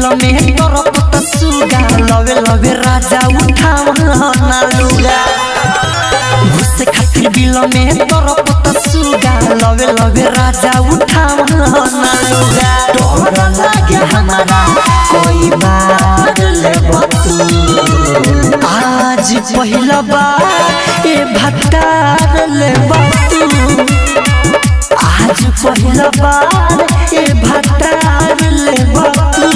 में तरफ त सुगा लवे लवे राजा उठावना लुगा घुसे खातिर बिल में तरफ त सुगा लवे लवे राजा उठावना लुगा डर लागे हमारा कोई बार ले बतू आज पहिला बार ए भतार ले बतू आज पहिला बार ए भतार ले बतू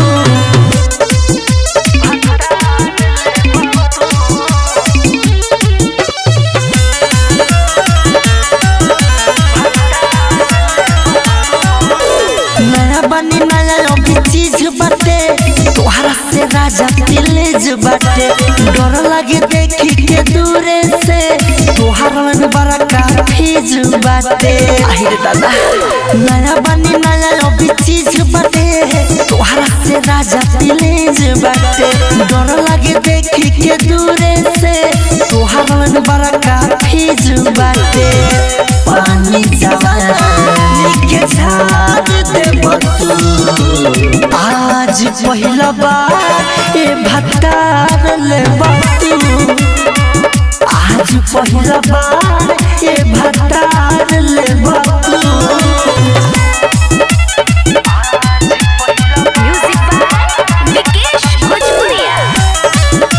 नया बनी नया अभी चीज बाटे तोहरा से राजा दिलेज बाटे डर लगे देखी के दूरे से तोहरा में बड़ा काफीज बाटे আহিरे दादा नया बनी नया अभी चीज बाटे तोहरा से राजा दिलेज बाटे डर लगे देखी के दूरे से तोहरा में बड़ा काफीज बाटे पानी जवानी के झाड़ दे बतू आज पहिला बार ए भतार ले बतू आज पहिला बार ए भतार ले बतू म्यूजिक बाय विकेश भोजपुरिया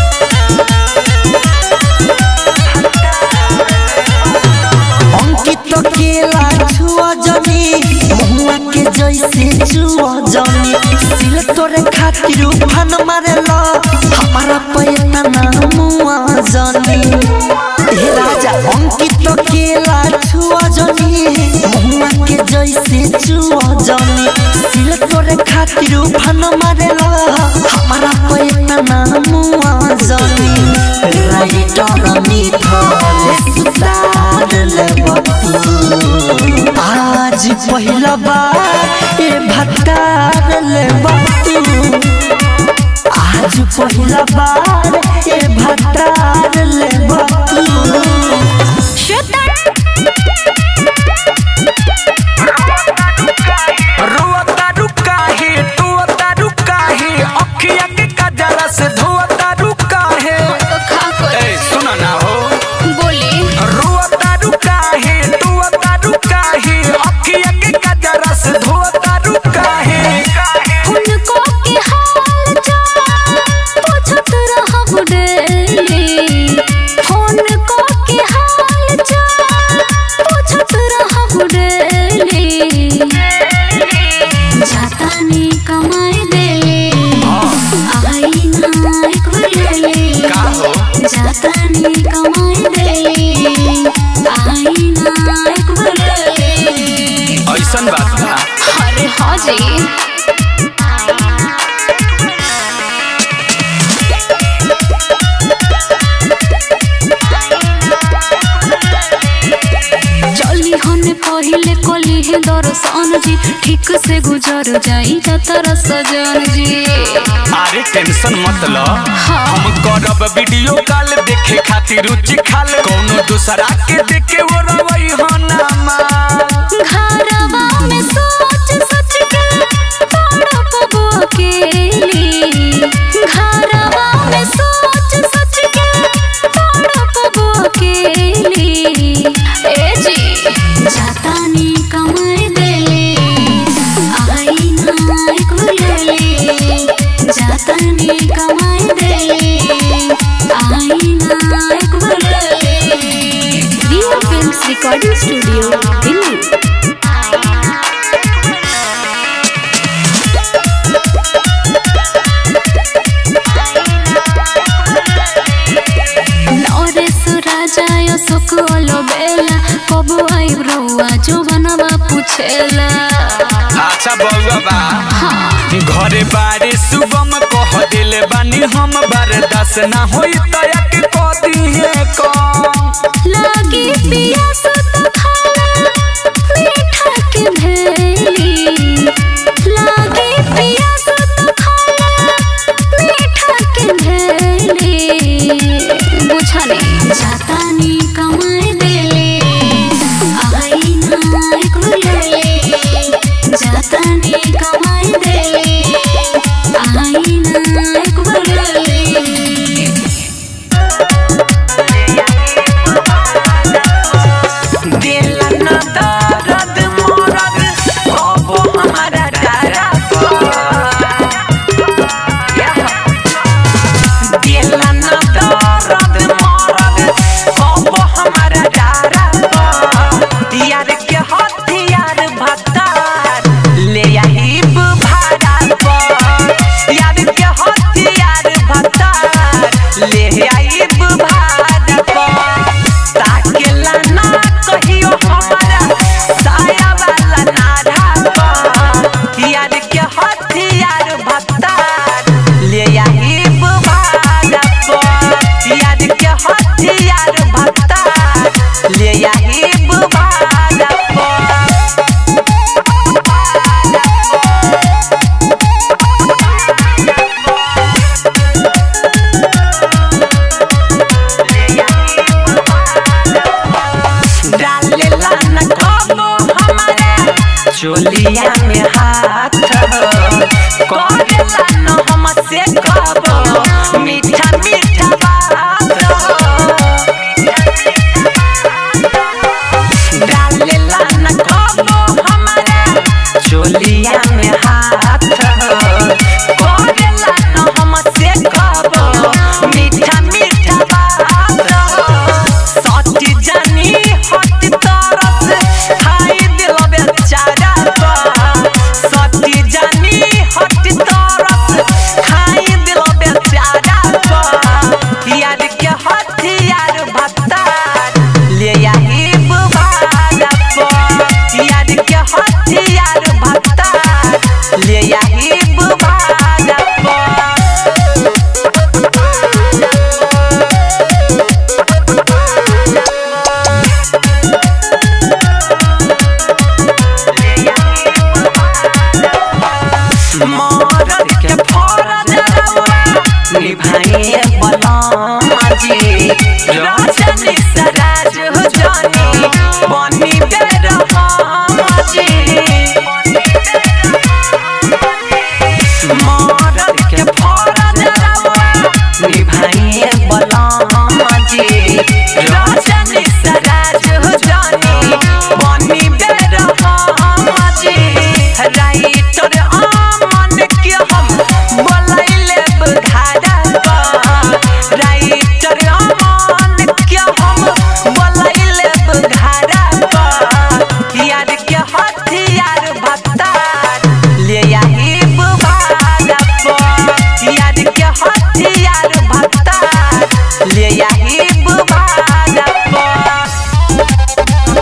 अंकित केला छुआ जनी महुआ के जैसे छुआ जनी सिल तोरे खातिर उफान मारेला हमारा पैता ना मुआ जनी हे राजा अंकित केला छुआ जनी महुआ के जैसे छुआ जनी सिल तोरे खातिर उफान मारेला हमारा पैता ना मुआ जनी राइटर मिथले सुतार ले बतू आज पहिला बार ए भतार ले बतू आज पहिला बार ए भतार ले बतू रोता रुका है टोता रुका है अखिया के कजरा से धोता रुका है ए सुना ना हो बोली रोता रुका है टोता रुका है अखिया के कजरा से धोता रुका है उनको के हाल चाल पूछत रहब डेली उनको के हाल चाल पूछत रहब डेली जाता नी कमाई देले आई ना एक बेले का हो जाता नी कमाई देले आई ना एक बेले ऐसन बात बा अरे हाँ जी चली हने पहिले कली है दर्शन जी ठीक से गुजर जाई तर सजन जी अरे टेंशन मत लो हाँ। हम करब वीडियो कॉल देखे खातिर रुचि खाल कोनो दूसरा के देखे वो रवई हो ना माँ घरवा में सोच सोच के तड़प अकेली घरवा में सोच सोच के तड़प अकेली ए जी जाता नी कमाई देले आई ना एक बेले जाता नी कमाई देले आई ना एक बेले real films recording studio Delhi Naresh Raja Ashok बेला कब आई रउआ जो बनवा पूछेला अच्छा बउआ बा घरे बारे सुबम कह दिल बानी हम बर्दाश्त ना होई तया के कदी है कम लागी पियास तो खाला मीठा के भेली लागी पियास तो खाला मीठा के भेली बुझने जाता नी कमाई देले आई ना एक बेले जाता नी कमाई देले डालेला न कबो हमारा चोलिया में हाथ करेला न हमसे कबो मीठा मीठा बात डालेला न कबो हमारा चोलिया में हाथ करेला न हमसे कबो मीठा मीठा बात सटी जानी हट तरफ खाई दिल बेचारा सटी जानी हट तरफ खाई दिल बेचारा यार के हथियार भत्तार ले आई बुबारा पर यार के हथियार भत्तार ले आई बुबारा पर मरद के फरज रउआ निभाइए बलमाजी रजनी सराज हो जानी बनी बेरहमाजी मरद के फरज रउआ निभाइए बलमाजी रजनी सराज हो जानी बनी बेरहमाजी राइटर आमन के हम बोलैले बुधारा राइटर आमन के हम बोलैले बुधारा यार के हथियार भत्तार ले आई बुबारा पर यार के हथियार भत्तार ले आई बुबारा पर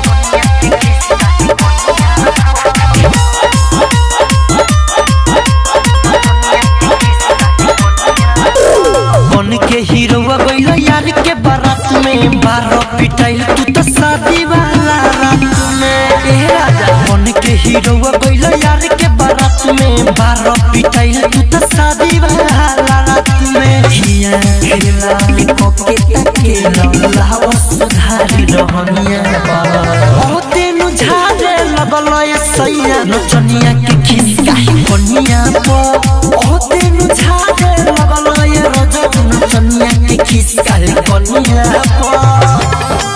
बन के हीरोआ गइल यार के बारात में बारह पिटाइल तू तो शादी वाला रात में ए राजा बन के हीरोआ गइल यार के बारात में बारह पिटाइल तू तो शादी वाला रात में हिया खेला कोके तकेला लावा सुधारी रहनिया ओ तेनु झाड़े लगल ये सैया नचनिया के खिसका कोनिया पो ओ तेनु झाड़े लगल ये रजब नचनिया के खिसका कोनिया पो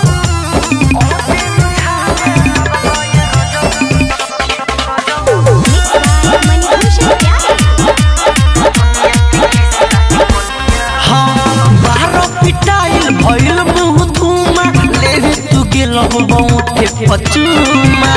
हाँ बारह पिटाइल भइल मुँह धुमा ले तू गेल बहुते पचुमा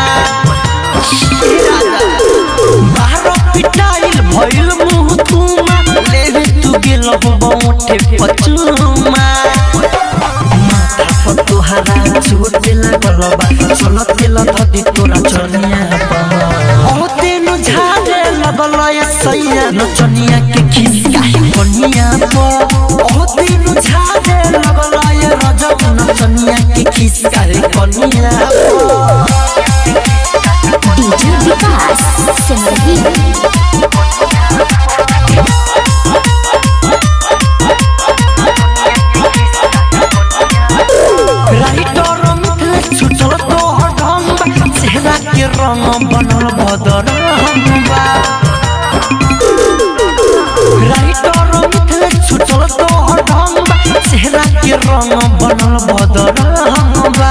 बारह पिटाइल भइल मुँह धुमा ले तू गेल बहुते पचुमा माथा पर तोहरा चोट लागल बा चलत गेल धदी तोरा चनिया ओ तेनु झाड़े लगल ये सैया नचनिया के खिसका कनिया पो ओ तेनु झाड़े लगल ये रजब नचनिया के खिसका कनिया पो डीजे विकास सिमरही राइटर मिथलेश छुटल तोहर ढंग चेहरा के रंग बनल बदरंगा राइटर मिथलेश छुटल तोहर ढंग चेहरा के रंग बनल बदरंगा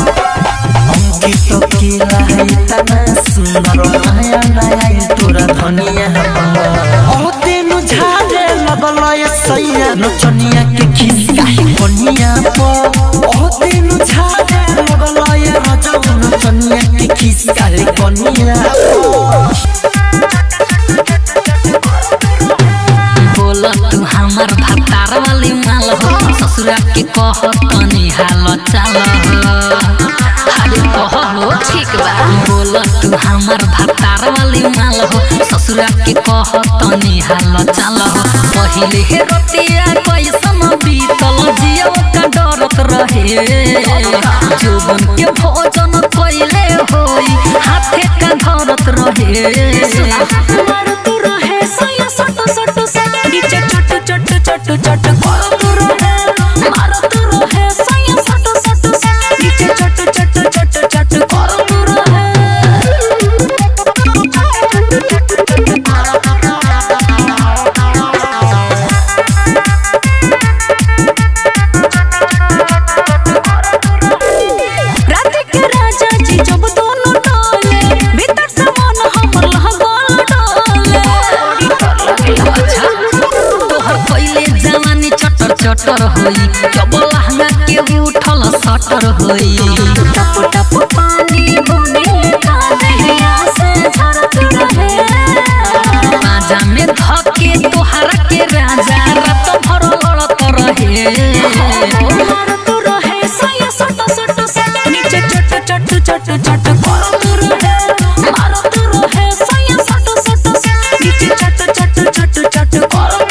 अंकित केला है तना सुंदर नया नया तोरा धनिया ओ तेनु झाड़े लगल ये सैया नचनिया के खिसका कोनिया पो ओ तेनु झाड़े लगल ये रजब नचनिया के खिसका कोनिया पो बोल तू हमार भतार वाली माल हो ससुरा के कह तनी हाल चाल हो अरे कह हो ठीक बा बोल तू हमार भतार वाली माल हो ससुरा के कह तनी हाल चाल हो पहिले हे रतिया कैसन बीतल जियो का डरत रहे जोबन के भोजन कैले होई हाथे का धरत रहे मारत रहे सया सट सट सट नीचे चट चट चट चट करत रहे मारत रहे सया सट सट सट नीचे चट चट चटर होई जब लहंगा के उठल सटर होई टप टप पानी बुनी का दहिया से झरत रहे बाजा में धके तोहरा के राजा रात भर लड़त रहे मारत रहे सया सट सट सट नीचे चट चट चट चट करत रहे मारत रहे सया सट सट सट नीचे चट चट चट चट करत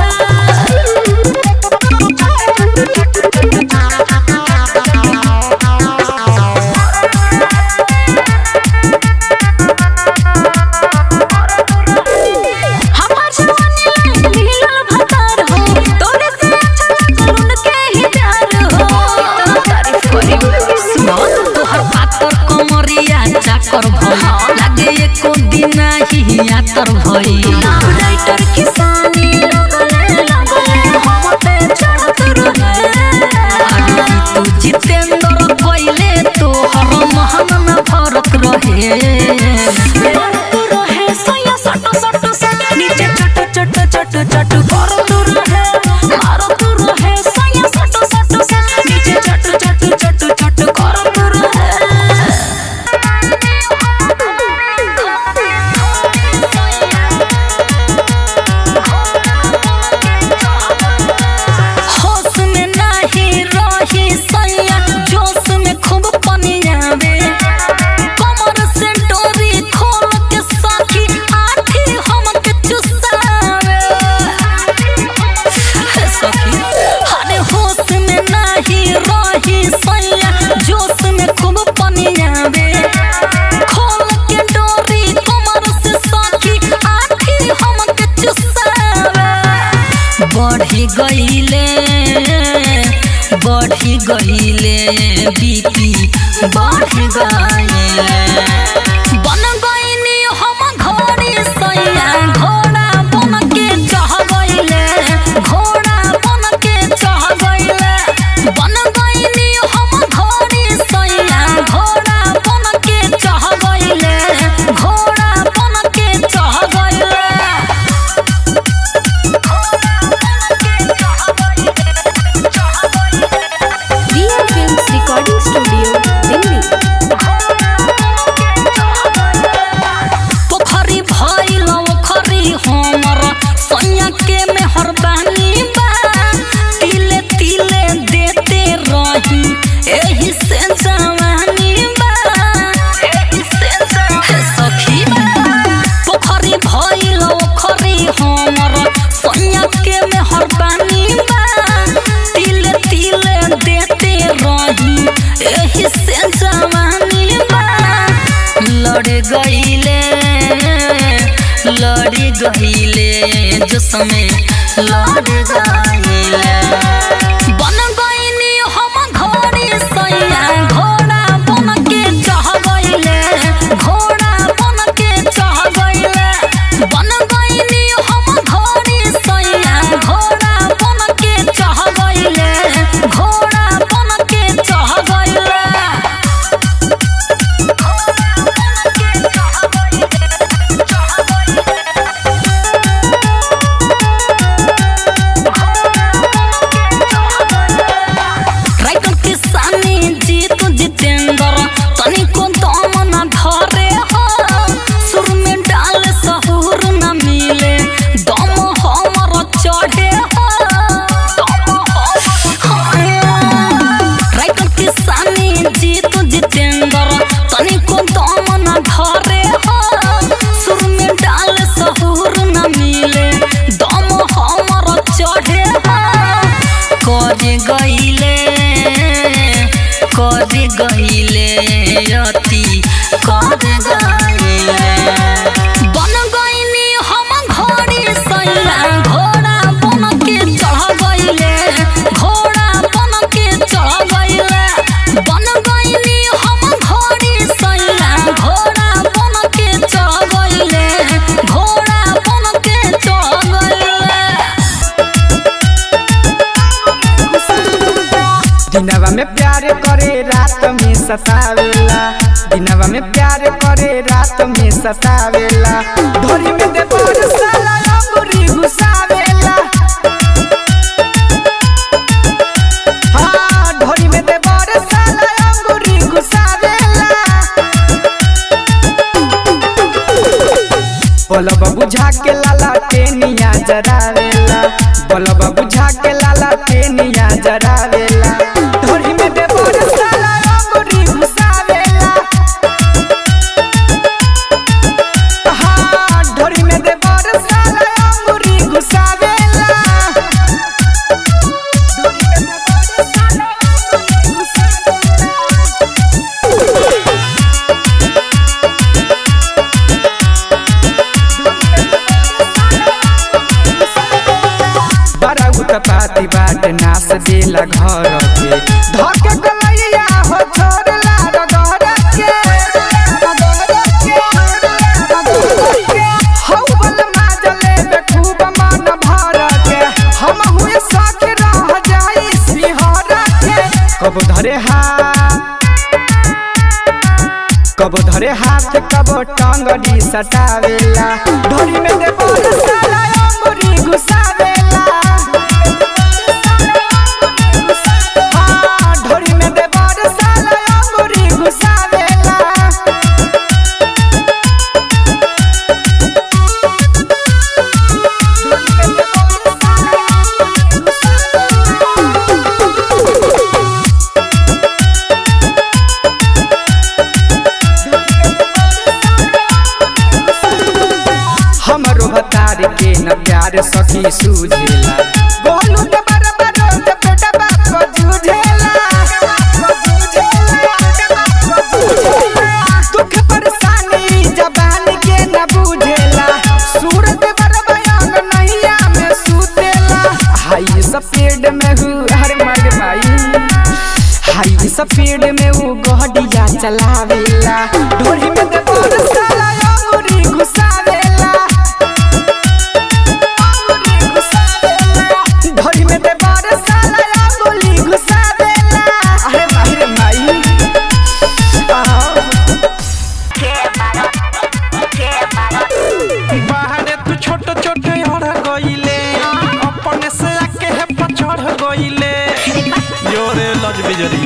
हमार जवानी मिलल भतार हो तोरे से अच्छा लागल उनके ही प्यार हो तारीफ करी सुनो तोहर पातर कमरिया चाकर भई लागे एको दिन ही यातर भई राइटर किसानी लगले लगले हम पे चढ़त रहे अरे तू जितेंद्र कोइले तोहर महन न भरत रहे भरत रहे सया सट सट सट नीचे चट चट चट चट करत रहे मारत रहे सया सट सट सट नीचे चट चट चट चट करत रहे होश में नाही रही सैया जोश में खूब पनियावे कमर से डोरी खोल के साथी आठी हमके चुसावे हे सखी अरे होश में नाही रही सैया जोश में खूब पनियावे खोल के डोरी कमर से साथी आठी हमके चुसावे बढ़ी गईले बढ़ी गईले बीपी बढ़ गईले बन गईनी हम घोड़ी सैया घोड़ा बन के चढ़ गईले घोड़ा बन के चढ़ गईले बन गईनी हम घोड़ी सैया घोड़ा बन के चढ़ गईले घोड़ा बन के चढ़ गईले real films recording studio Delhi पोखरी भइल ओखरी हमर सैया के मेहर बानी बा तिले तिले देते रही एही से जवानी बा एही से हे सखी पोखरी भइल ओखरी हमर सैया के मेहर बानी बा तिले तिले देते रही एही से जवानी बा लड़ गईले लड़ गईले जो समय लड़ गईले बन गईनी हम घोड़ी सैया घोड़ा बन के चढ़ गईले घोड़ा बन के चढ़ गईले बन गईनी हम घोड़ी सैया घोड़ा बन के चढ़ गईले घोड़ा बन के चढ़ गईले राइटर किसानी जीत जितेंद्र तनिको दम न धरे हो सुर में डाल सहूर न मिले दम हमर चढ़े हो राइटर किसानी जीत जितेंद्र तनिको दम न धरे हो सुर में डाल सहूर न मिले दम हमर चढ़े हो करे गईले करे गईले अति करे गईले बन गईनी हम घोड़ी सैया घोड़ा बन के चढ़ गईले घोड़ा बन के चढ़ गईले बन गईनी हम घोड़ी सैया घोड़ा बन के चढ़ गईले घोड़ा बन के चढ़ गईले दिनवा में प्यार करे रात में सतावेला दिनवा में प्यार करे रात में सतावेला ढोरी में दे पर साला अंगूरी घुसावेला बलब बुझा के लाला टेनिया जरावेला बलब बुझा के लाला टेनिया जरावेला ढोरी में देवर साला अंगुरी घुसावेला हाँ ढोरी में देवर साला अंगुरी घुसावेला ढोरी में देवर साला अंगुरी घुसावेला बड़ा उत्पाती बाट नास देला घर के धके कलैया हो छोड़ला रगड़ के हौ बल माजले बे खूब मन भर के हम हुए साथ रह जाई सिहर के कब धरे हाथ कब धरे हाथ कब टांगड़ी सटावेला ढोरी में दे बोल साला अंगुरी घुसावेला हाँ, ढोरी में दे बोल साला अंगुरी घुसावेला हमरो भतार के न प्यार सखी सूझेला बोलू के बराबर जे बेटा बाप को जूझेला दुख परेशानी जबान के न बुझेला सूरत बरबयांग नैया में सुतेला हाई सफेद में हूँ हर मर माई हाई सफेद में वो गहडिया चलावेला ढोरी में दे बोल साला अंगुरी घुसावेला अंगुरी घुसावेला ढोरी में दे बोल साला अंगुरी घुसावेला अरे माही रे माई बाहरे तू छोट छोट हड़ गईले अपने से आके है पछड़ गईले योरे लज बिजरी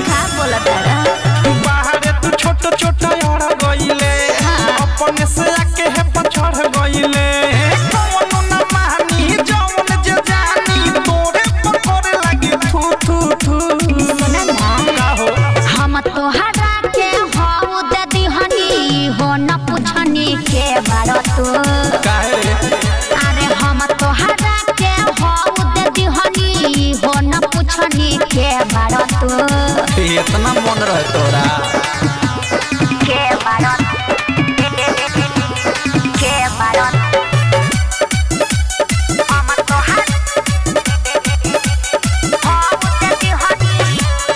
बाहरे तू छोट छोट हड़ गईले अपने से आके है पछड़ गईले कौनो ना मानी जौन जे जानी तोरे पर करे लगी थू थू थू का हो हम तोहरा के हऊ दे दिहनी हो न पुछनी के बारो तू काहे रे अरे हम तोहरा के हऊ दे दिहनी हो न पुछनी के बारो तू इतना मन रहे तोरा के बारो के बारो हम तोहरा हऊ दे दिहनी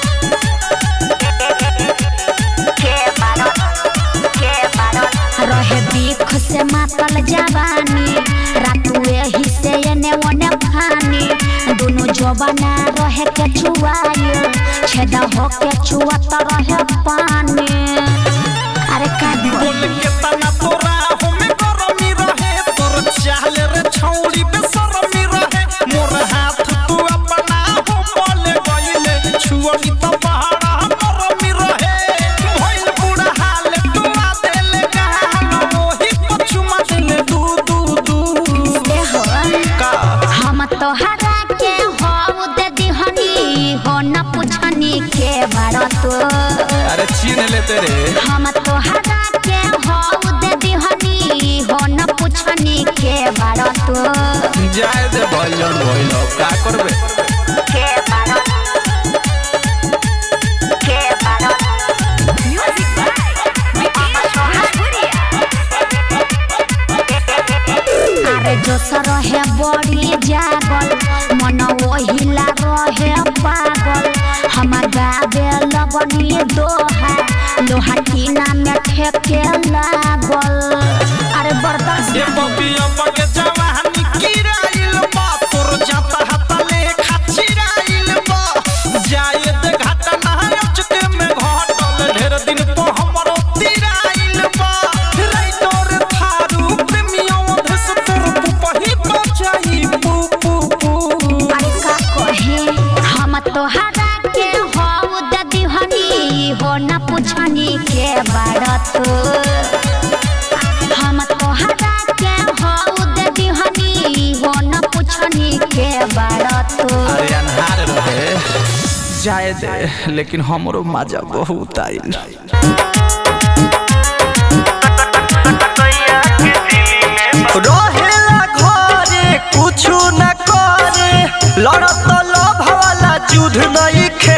के बारो के बारो रहे बीख से मातल जवानी रातू एही से एने ओने फानी दुनु जवाना रहे के छुआए छेदा हो के छुआत रहे पानी अरे का बोल के तना तोरा हमें गरमी रहे तोर चाल रे छौड़ी बेसरमी रहे मोर हाथ तू अपना हो बोले गईले छुअनी तो पहाड़ा नरमी रहे भइल बुढ़ा हाल तू आ देले गाल मोही पछुमा देले दू दू दू दे हो का हम तोहरा के हो दे दिहनी हो न पुछनी के बारो तू अरे छीन ले तेरे हम तोहरा के हऊ दे दिहनी हो न पुछनी के बारो तू जाए दे भइल भइल का करबे के बारो के बारो म्यूजिक अरे जो रहे बड़ी जागल मन ओहिला रहे पागल हम गावे लगनी दोहा लोहा टीना में ठेके लागल अरे बर्दाश्त ये बबिया बगे जवानी किराइल बा तोर जाता हाता ले खाचिराइल बा जाए दे घाटा ना अचके में घटल ढेर दिन तो हमरो तिराइल बा रे तोर थारू प्रेमियों धस तोर पुपही बचाई पू पू पू अरे का कहे हम तोहरा के हऊ दे दिहनी हो न पुछनी के बारत हम तोहरा के हऊ जाए दे लेकिन हमरो मजा बहुत आइल रहेला घरे कुछु न करे लड़त लोभ वाला युद्ध नहीं खे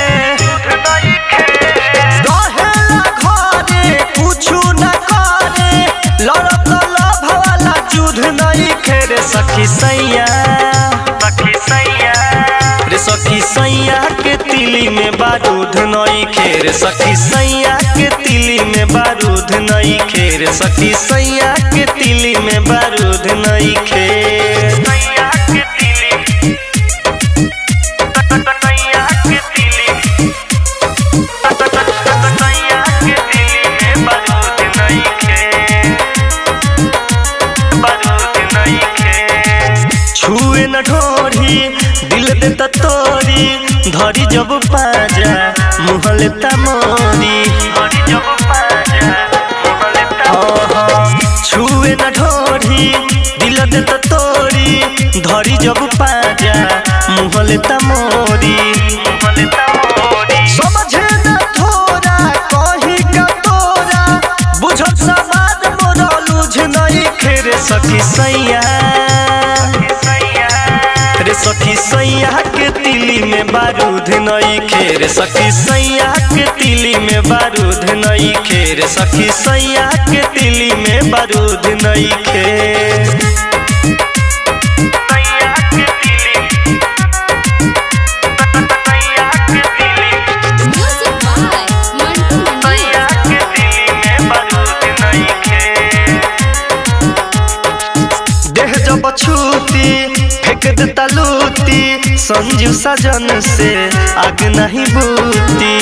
रहेला घरे कुछु न करे लड़त लोभ वाला युद्ध नहीं खे रे सखी सैया सखी सैया रे सखी सैया के तिली में बारूद नई खेर सखी सैया के तिली में बारूद नई खेर सखी सैया के तिली में बारूद नई खेर सैया के तिली सैया के तिली सैया के तिली में बारूद नई खेर बारूद नई खेर छुए न ढोरी दिल देता तोरी धरी जब पाजा मुँह लेता मोरी धरी जब पाजा मुँह लेता छुए न ढोरी दिल देता तोरी धरी जब पाजा मुँह लेता मोरी मुँह लेता मोरी समझे न थोड़ा कहीं का तोरा बुझत समाज मोरा लूझ नहीं खेरे सखी सैया रे सखी सैया के तिली में बारूद नई खेर सखी सैया के तिली में बारूद नई खेर सखी सैया के तिली में बारूद नई खेर सैया के तिली सैया के तिली म्यूजिक बाय मंटू मंडी सैया के तिली में बारूद नई खेर देह जब छूती फेंक देता लूती संजू सजन से आग नहीं बूती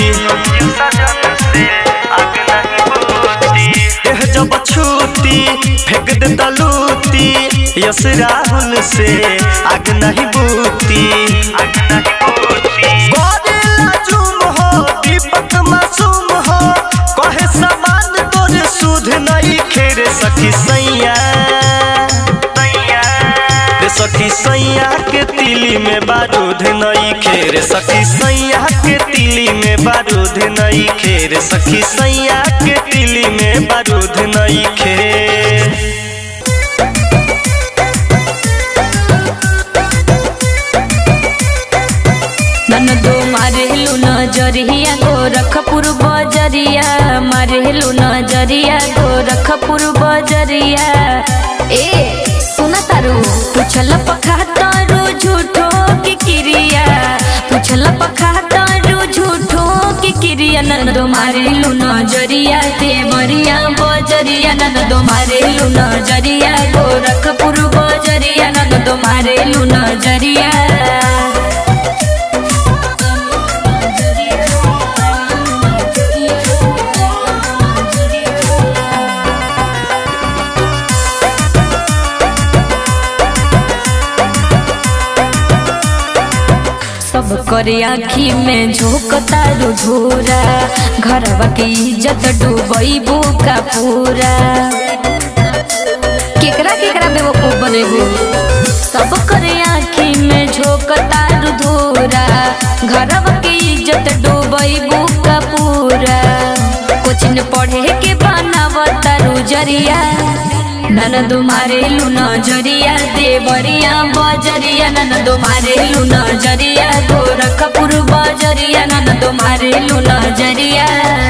देह जब छूती फेंक देता लूती यस राहुल से आग नहीं बूती आग नहीं बूती गोरिल्ला जुम हो दीपक मासूम हो कहे समान तोरे सुध नहीं खेरे सखी सैया रे सखी सैया के तिली में बारूद नई खेर सखी सैया के तिली में बारूद नई खेर सखी सैया के तिली में बारूद नई खेर ननदो मारेलु नजरिया गोरखपुर बजरिया मारेलु नजरिया गोरखपुर बजरिया ए सुना तारू पुछल पखा तारू झूठो की क्रिया पुछल पखा तारू झूठो की क्रिया ननदो मारेलु नजरिया देवरिया बजरिया ननदो मारेलु नजरिया गोरखपुर बजरिया ननदो मारेलु नजरिया सब करे आखी में झोंकता रुझोरा घरवा के इज्जत डूबैबू का पूरा केकरा केकरा बेवकूफ बनेबू सब करे आखी में झोंकता रुधोरा घरवा के इज्जत डूबैबू का पूरा कोचिन पढ़े के बनावता रुजरिया ननद मारेलु नजरिया देवरिया बजरिया ननद मारेलु नजरिया गोरखपुर बजरिया ननद मारेलु नजरिया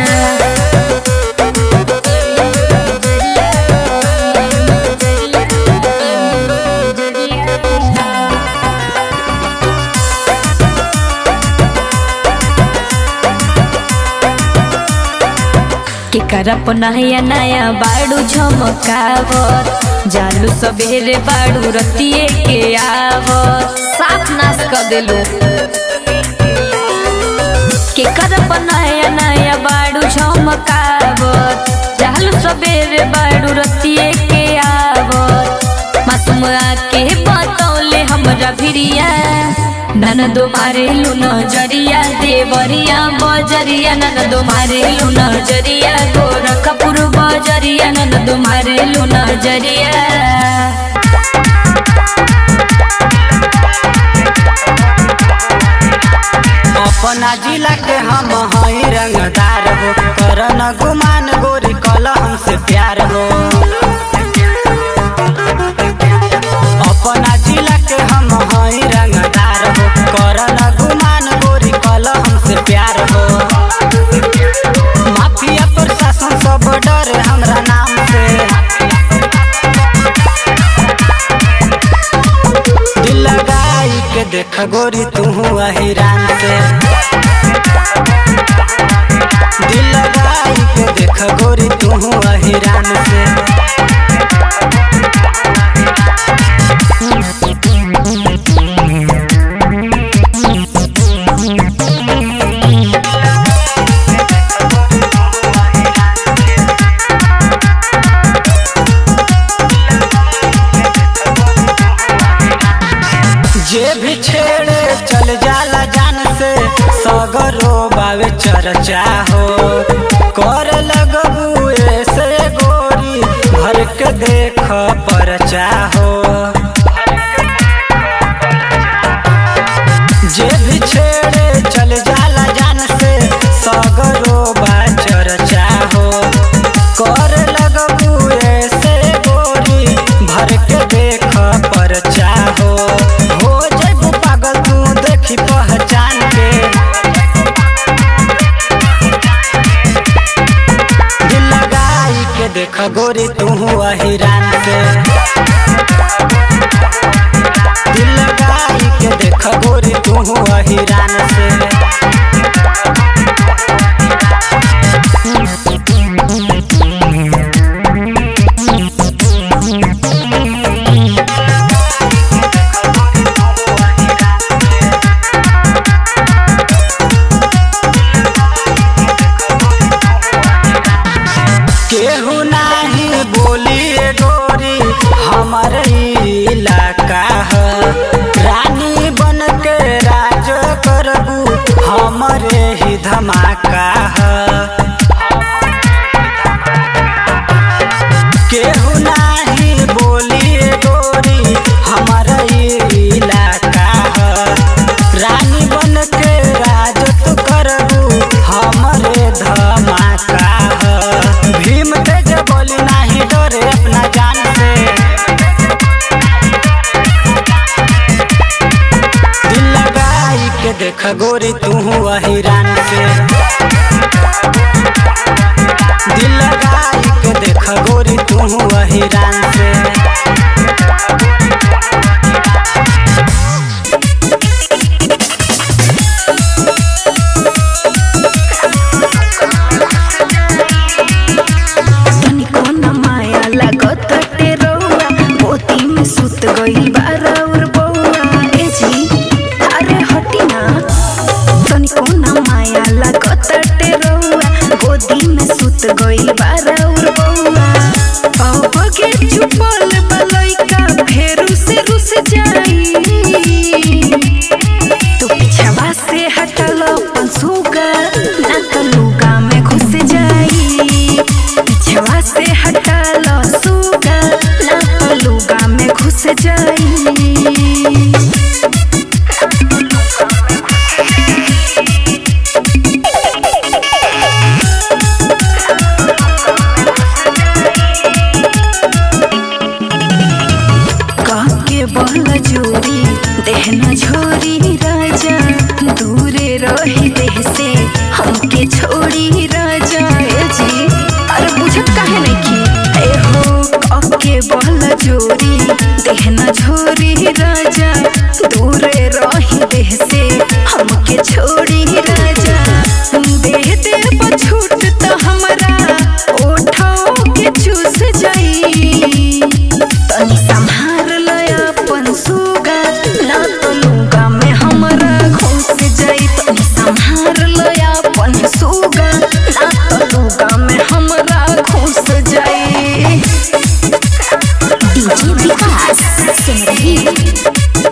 के करप नया नया बाड़ू झमकावत जालू सवेरे बाड़ू रतिए के आवत साफ नाश कर देलू के करप नया नया बाड़ू झमकावत जालू सवेरे बाड़ू रतिए के आवत मासूम आके बतौले हमरा भिरिया ननदो मारेलु नजरिया देवरिया बजरिया ननदो मारेलु नजरिया गोरखपुर बजरिया ननदो मारेलु नजरिया अपना जिला के हम हई रंगदार हो करन गुमान गोरी कल हमसे प्यार हो अपना जिला के हम हई रंगदार हो करन गुमान गोरी कल हमसे प्यार हो माफिया प्रशासन सब डर हमरा नाम से दिल लगाई के देख गोरी तू हिरान से दिल लगाई के देख गोरी तू हिरान से जे भी छेड़े चल जाला जान से सगरो बावे चर्चा हो कर लगबू ऐसे गोरी भर के देख परचा हो जे भी छेड़े चल जाला जान से सगरो बा चर्चा हो कर लगबू ऐसे गोरी भर के देख परचा हो हो जेबू पागल तू देखी पहचान के दिल लगाई के देख गोरी तू हिरान से दिल लगाई के देख गोरी तू हिरान से केहू नाही बोली ए गोरी हमर इलाका ह रानी बन के राज करबू हमरे ही धमाका ह केहू नाही बोली ए गोरी हमर इलाका ह रानी बन के राज तू करबू हमरे धमाका ह भीम तेज बोली नाही डरे अपना जान से दिल लगाई के देख गोरी तू हिरान से दिल लगाई के देख गोरी तू हिरान से तनिको न माया लागत टेरौआ मोती में सुत गइल बारा और बौआ ए जी अरे हटी ना तनिको न माया लागत टेरौआ गोदी में सुत गइल बारा और बौआ अब के चुपल बलैका फेरू से रुस जाई तू पिछवा से हटल पंसुगा ना तो लुगा में घुस जाई पिछवा से हटल सुगा ना तो लुगा में घुस जाई काके बल जोरी देहना झोरी राजा दूरे रही देह से हमके छोड़ी राजा ए जी अरे बुझत काहे नहीं की ए हो काके बल जोरी देहना झोरी राजा दूरे रही देह से हमके छोड़ी राजा देह दे छूट तो हमरा ओठो के चूस जाई तनी संहार लय अपन सुगा ना तो लुगा में हमरा घुस जाई तनी संहार लय अपन सुगा ना तो लुगा में हमरा घुस जाई डीजे विकास सिमरही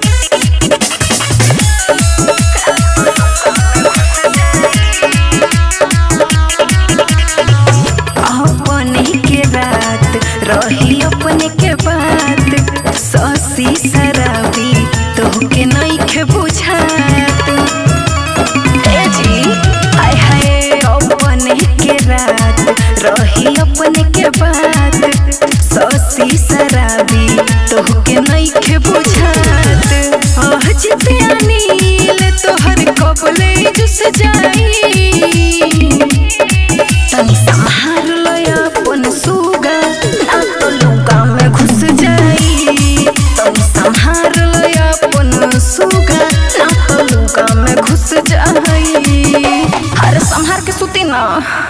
अपने के रात रही अपने के बात ससी शराबी तोहके नहीं के बुझात मन के बात ससी शराबी तोहके नइखे बुझात आह जिते अनिल तोहर कबले जुस जाई तनी संहार लो अपन सुगा ना तो लुका में घुस जाई तनी संहार लो अपन सुगा ना तो लुका में घुस जाई अरे संहार के सुती ना